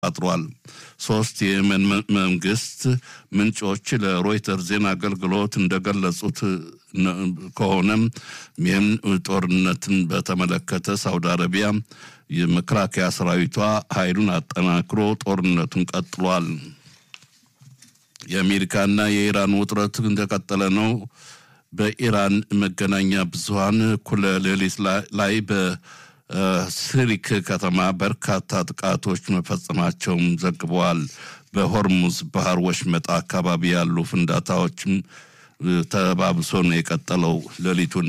አጥሯል። ሶስት የየመን መንግስት ምንጮች ለሮይተር ዜና አገልግሎት እንደገለጹት ከሆነም ይህም ጦርነትን በተመለከተ ሳውዲ አረቢያ የመከላከያ ሰራዊቷ ኃይሉን አጠናክሮ ጦርነቱን ቀጥሏል። የአሜሪካና የኢራን ውጥረት እንደቀጠለ ነው። በኢራን መገናኛ ብዙኃን እኩለ ሌሊት ላይ በሲሪክ ከተማ በርካታ ጥቃቶች መፈጸማቸውም ዘግበዋል። በሆርሙዝ ባህር ወሽመጣ አካባቢ ያሉ ፍንዳታዎችም ተባብሶ ነው የቀጠለው ሌሊቱን።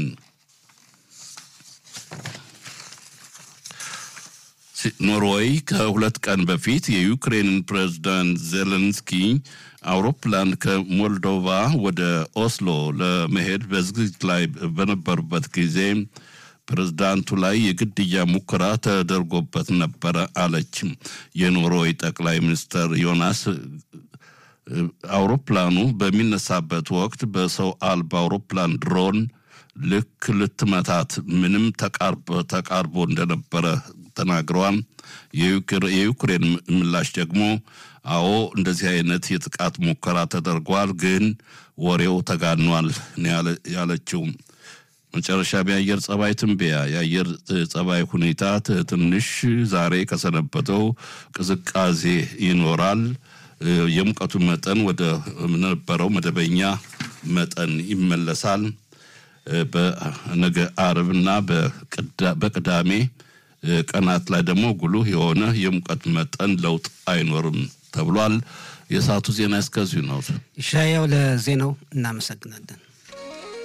ኖርዌይ ከሁለት ቀን በፊት የዩክሬንን ፕሬዝዳንት ዜሌንስኪ አውሮፕላን ከሞልዶቫ ወደ ኦስሎ ለመሄድ በዝግጅት ላይ በነበሩበት ጊዜ ፕሬዝዳንቱ ላይ የግድያ ሙከራ ተደርጎበት ነበረ አለች። የኖርዌይ ጠቅላይ ሚኒስትር ዮናስ አውሮፕላኑ በሚነሳበት ወቅት በሰው አልባ አውሮፕላን ድሮን ልክ ልትመታት ምንም ተቃርቦ እንደነበረ ተናግረዋል። የዩክሬን ምላሽ ደግሞ አዎ እንደዚህ አይነት የጥቃት ሙከራ ተደርጓል፣ ግን ወሬው ተጋኗል ያለችው። መጨረሻ የአየር ጸባይ ትንበያ የአየር ጸባይ ሁኔታ ትንሽ ዛሬ ከሰነበተው ቅዝቃዜ ይኖራል። የሙቀቱ መጠን ወደ ነበረው መደበኛ መጠን ይመለሳል። በነገ አርብና በቅዳሜ ቀናት ላይ ደግሞ ጉልህ የሆነ የሙቀት መጠን ለውጥ አይኖርም ተብሏል። የሰዓቱ ዜና እስከዚሁ ነው። ይሻያው ለዜናው እናመሰግናለን።